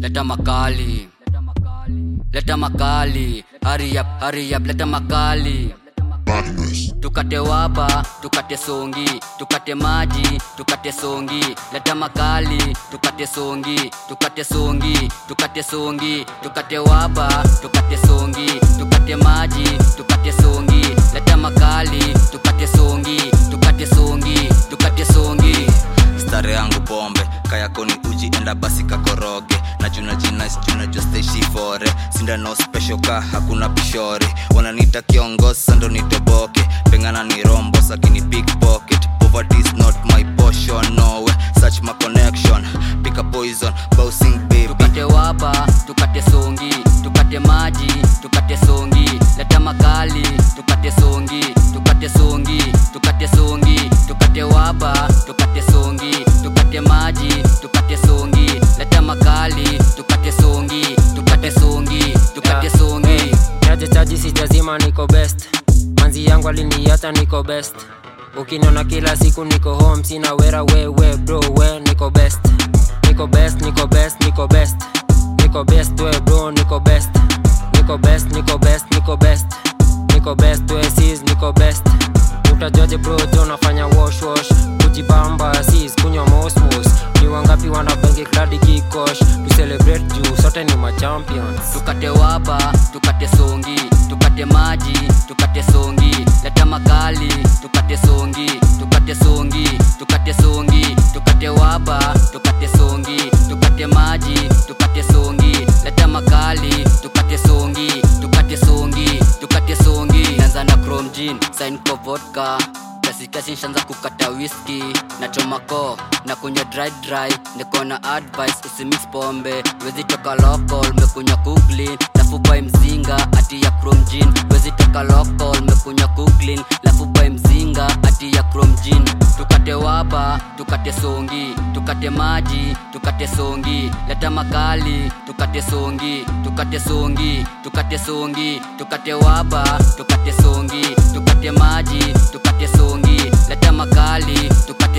leta makali leta makali hurry up hurry up leta makali tukate waba tukate songi tukate maji tukate songi leta makali tukate songi tukate songi tukate songi tukate waba tukate songi tukate maji tukate songi leta makali tukate songi tukate songi tukate songi stare yangu pombe kayakoni uji enda basi kakoroge na juna jina juna josteishi fore sindano special ka hakuna pishore wananita kiongosa ndo nitoboke pengana ni rombo sakini pickpocket poverty is not my portion no way search my connection pick a poison bouncing baby tukate waba tukate songi tukate maji tukate songi leta makali tukate songi tukate songi tukate songi tukate waba tukate songi tukate maji tukate songi leta makali tukate songi tukate songi tukate Yeah. songi chaje chaji sijazima niko best manzi yangu aliniata niko best ukiniona kila siku niko home sina wera wewe bro we niko best niko best niko best niko best niko best we bro niko best niko best niko best niko best niko best we sis niko best utajoje bro jo nafanya wash wash kujibamba sis kunywa mosmos ni wangapi wanabengi kladi kikosh tu celebrate juu sote ni machampions tukate waba tukate songi tukate maji tukate songi leta makali tukate songi tukate songi tukate songi tukate waba tukate songi tukate maji tukate songi leta makali tukate songi tukate songi tukate songi naanza na chrome jean sign kwa vodka kiasi kiasi nshaanza kukata whisky na chomako na kunywa dry dry niko na advice usimix pombe wezi toka local mekunywa kuglin lafu by mzinga ati ya chrome jean wezi toka local mekunywa kuglin lafu by mzinga ati ya chrome jean tukate waba tukate songi tukate maji tukate songi leta makali tukate songi tukate songi tukate songi tukate waba tukate songi tukate maji tukate songi leta makali tukate